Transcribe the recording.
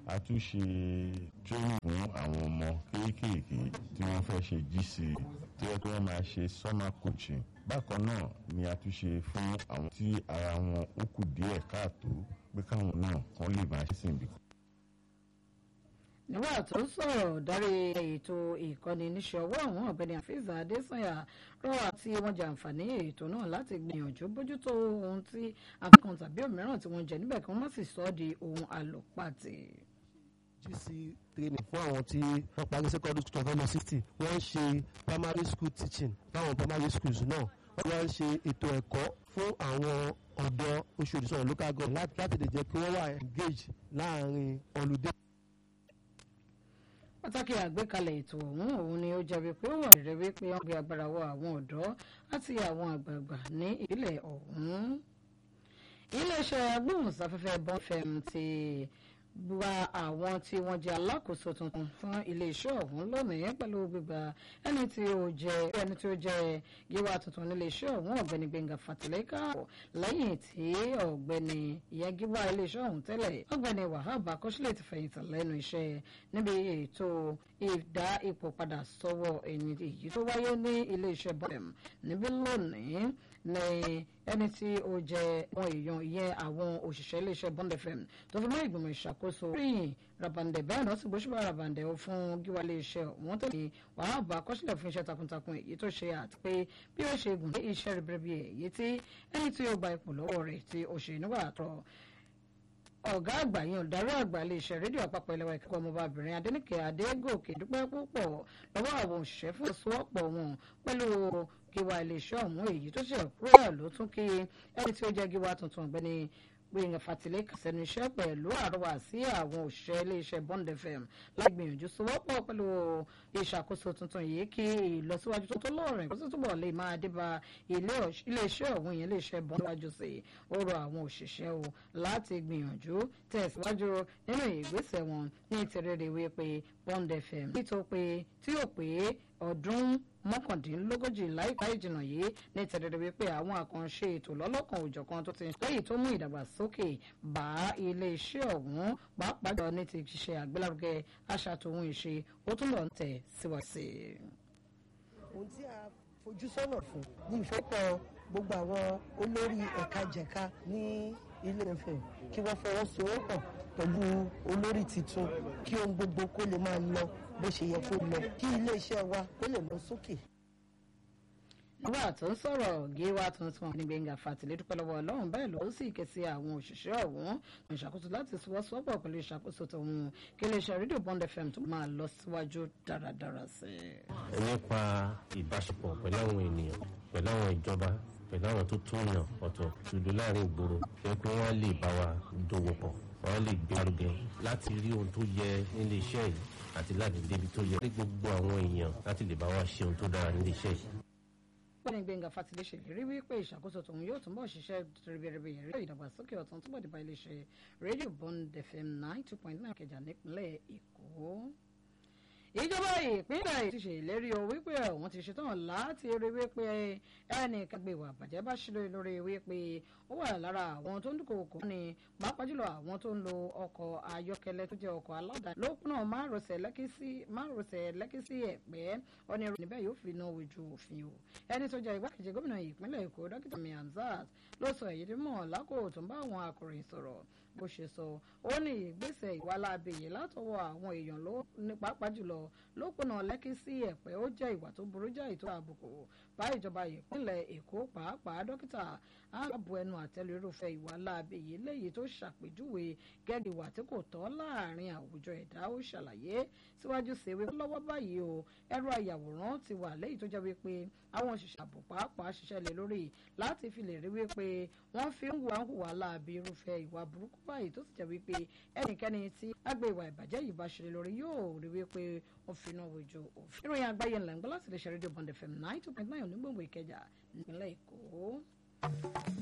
a tún ṣe training fún àwọn ọmọ kéékèèké tí wọ́n fẹ́ ṣe GC tí wọ́n tí wọ́n máa ṣe summer coaching bákan náà ni a tún ṣe fún àwọn tí ara wọn ó kù díẹ̀ káàtó pé káwọn náà kàn lè máa ṣe sí ibi kan. nígbà tó ń sọ̀rọ̀ dárí ètò ìkọ́ni níṣẹ́ ọwọ́ àwọn ọ̀gbẹ́ni àfíìsà adésànyà rọ àti wọn jẹ àǹfààní ètò náà láti gbìyànjú bójútó ohun tí àfikún tàbí òmíràn tí wọ́n jẹ níbẹ̀ kí wọ́n má sì sọ ọ́ di ohun àlòpàtì. GC training fún àwọn tí wọ́n parí secondary school tó fẹ́ lọ sixty wọ́n ń ṣe primary school teaching fáwọn primary schools náà wọ́n wá ń ṣe ètò ẹ̀kọ́ fún àwọn ọ̀dọ́ Oṣòdì sọ̀rọ̀ local government láti lè jẹ́ kí wọ́n wà engage láàrin holiday. pàtàkì àgbékalẹ̀ ètò ọ̀hún òun ni ó jẹ́ wípé ó wà rẹ̀ wípé wọ́n gbé agbára wọ àwọn ọ̀dọ́ àti àwọn àgbààgbà ní ìpínlẹ̀ ọ̀hún. iléeṣẹ́ agbóhùnsáfẹ́fẹ́ bọ́n fm ti gba àwọn tí wọ́n jẹ́ alákòóso tuntun fún iléeṣẹ́ ọ̀hún lónìí pẹ̀lú gbígba ẹni tí ó jẹ́ ẹni tí ó jẹ́ gíwá tuntun níléeṣẹ́ ọ̀hún ọ̀gbẹ́ni Gbẹ́ngà Fàtìlẹ́kà lẹ́yìn tí ọ̀gbẹ́ni ìyẹn gíwá iléeṣẹ́ ọ̀hún tẹ́lẹ̀ ọ̀gbẹ́ni Wahab Akọ́ṣílẹ̀ ti fẹ̀yìntì lẹ́nu iṣẹ́ níbi ètò ìdá ipò padà sọ́wọ́ ẹni èyí tó wáyé ní iléeṣẹ́ bọ́ọ̀m níbí lónìí ní ẹni tí ó jẹ́ àwọn èèyàn ìyẹn àwọn òṣìṣẹ́ iléeṣẹ́ Bond FM tó fi mọ́ ìgbìmọ̀ ìṣàkóso ríyìn rabandẹ bẹ́ẹ̀ náà sì gbóṣùbà rabandẹ fún gíwá iléeṣẹ́ wọn tẹ̀lé wàhálà bá akọ́ṣílẹ̀ fún iṣẹ́ takuntakun èyí tó ṣe àti pé bí ó ṣe gùn lé iṣẹ́ ribiribi èyí tí ẹni tí ó gba ipò lọ́wọ́ rẹ̀ tí ó ṣe nígbà tó ọ̀gá àgbà yẹn olùdarí àgbà iléeṣẹ́ rédíò àpapọ̀ ilẹ̀ wa ìkẹ́kọ̀ọ́ ọmọbabìnrin adẹ́nìkẹ́ adégòkè dúpẹ́ púpọ̀ lọ́wọ́ àwọn òṣìṣẹ́ fún ìsọwọ́pọ̀ wọn pẹ̀lú gíwá iléeṣẹ́ ọ̀hún èyí tó ṣe kúrò ló tún kí ẹni tí ó jẹ́ gíwá tuntun ọ̀gbẹ́ni Gbénga Fàtìlẹ́kà sẹ́nu iṣẹ́ pẹ̀lú àrọwà sí àwọn òṣìṣẹ́ iléeṣẹ́ Bond FM láti gbìyànjú sọwọ́pọ̀ pẹ̀lú ìṣàkóso tuntun yìí kí ìlọsíwájú tó tó lọ́rìn kó sì túbọ̀ lè máa dé bá iléeṣẹ́ ọ̀hún yẹn iléeṣẹ́ Bond wájú sí ó rọ àwọn òṣìṣẹ́ o láti gbìyànjú tẹ̀síwájú nínú ìgbésẹ̀ wọn ní ìtẹ̀rẹ̀rẹ̀ wípé Bond FM nítorí pé tí yóò pé ọdún mọ́kàndínlógójì láìpẹ́ ìjìnà yìí ní tẹ̀lẹ́dẹ́ wípé àwọn àkànṣe ètò lọ́lọ́kan òjọ̀kan tó ti ń lẹ́yìn tó mú ìdàgbàsókè bá iléeṣẹ́ ọ̀hún pàápàá jọ ní ti ṣe àgbélárugẹ àṣà tòun ìṣe ó túnbọ̀ ń tẹ̀ síwájú sí i. ohun tí a fojú sọ́nà fún ní ìfẹ́pọ̀ gbogbo àwọn olórí ẹ̀ka jẹ̀ka ní ilé ẹ̀fẹ̀ kí wọ́n fọwọ́sowọ́pọ̀ pẹ̀lú olórí tuntun kí ohun gbogbo kó lè máa lọ bó ṣe yẹ kó lọ kí iléeṣẹ́ wa kó lè lọ sókè. nígbà tó ń sọ̀rọ̀ gíwá tuntun ní Gbẹ́ngà Fàtìlẹ́ dúpẹ́ lọ́wọ́ Ọlọ́run bẹ́ẹ̀ ló sì ké sí àwọn òṣìṣẹ́ ọ̀hún ní ìṣàkóso láti sọwọ́sowọ́pọ̀ pẹ̀lú ìṣàkóso tòun kí iléeṣẹ́ rédíò Bond FM tó máa lọ síwájú dáradára sí i. ẹ nípa ìbáṣepọ̀ pẹ̀lú àwọn ènìyàn pẹ̀lú àwọn ìjọba pẹ̀lú àwọn tó tún yàn ọ̀tọ̀ ṣùgbọ́n láàrin ìgboro jẹ́ pé wọ́n lè bá wa dòwò pọ̀ wọ́n lè gbé arúgẹ láti rí ohun tó yẹ nílé iṣẹ́ yìí àti láti débi tó yẹ ní gbogbo àwọn èèyàn láti lè bá wa ṣe ohun tó dára nílé iṣẹ́ yìí. Gbẹ́ni Gbẹ́ngà Fàtìlẹ́ ṣèlérí wípé ìṣàkóso tòun yóò túnbọ̀ ṣiṣẹ́ ribiribi yẹ̀rí ìdàgbàsókè ọ̀tún túbọ̀ dìbà iléeṣẹ́ rédíò Bond FM nine two point nine Ìkẹjà nípínlẹ̀ Èkó ìjọba ìpínlẹ̀ ti ṣèlérí o wípé òun ti ṣetán láti rí wípé ẹnìkan gbé ìwà àbàjẹ́ bá ṣe lórí wípé ó wà lára àwọn tó ń dúnkòkò ní pàápàá jùlọ àwọn tó ń lo ọkọ̀ ayọ́kẹ́lẹ́ tó jẹ́ ọkọ̀ aládàáni lópinà márosẹ̀ lẹ́kí sí ẹ̀pẹ́ ọ̀nà ìròyìn níbẹ̀ yóò fi náà ojú òfin o ẹni tó jẹ́ igbákejì gómìnà ìpínlẹ̀ Èkó dókítà mi Hamzat ló sọ èyí mọ̀ lákòó tó ń bá àwọn akọ̀ròyìn sọ̀rọ̀ bó ṣe sọ ó ní ìgbésẹ̀ ìwàlábẹ̀ yìí látọwọ́ àwọn èèyàn ló ní pàápàá jùlọ lópinà lẹ́kí sí ẹ̀pẹ́ ó jẹ́ ìwà tó burú jáì tó àbùkù bá ìjọba ìpínlẹ̀ Èkó pàápàá dókítà ààbò ẹnu àtẹ́lu irúfẹ́ ìwàlábẹ̀ yìí léyìí tó ṣàpèjúwe gẹ́gẹ́ ìwà tí kò tọ́ láàrin àwùjọ ẹ̀dá ó ṣàlàyé síwájú sí wípé lọ́wọ́ báyìí o ẹ̀rọ àyàwòrán ti wà léyìí tó jẹ́ wípé àwọn òṣìṣẹ́ ààbò pàápàá ṣiṣẹ́ lé lórí láti fi lè rí wípé wọ́n fi ń hùwà ń hùwà láabi irúfẹ́ ìwà burúkú báyìí tó sì jẹ́ wípé ẹnikẹ́ni tí agbé ìwà ìbàjẹ́ yìí bá ṣe lórí yóò rí wípé wọ́n fi iná wojú òfin. ìròyìn àgbáyé ńlá ń gbọ́ láti lè ṣe rédíò Bond FM nine two point nine onígbòǹgbò Ìkẹjà nípínlẹ̀ Èkó.